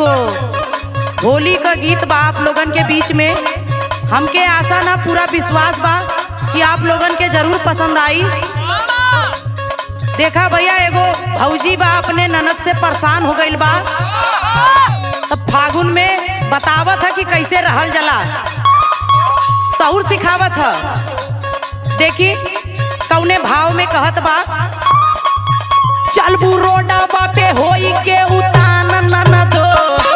एगो होली का गीत बा आप लोगन के बीच में हमके आशा ना पूरा विश्वास बा कि आप लोगन के जरूर पसंद आई देखा भैया एगो भौजी बा अपने ननद से परेशान हो गईल बा तब फागुन में बतावत है कि कैसे रहल जला सहूर सिखावत है देखी कौने भाव में कहत बा चलबू रोडा पे होई के उतान ननदो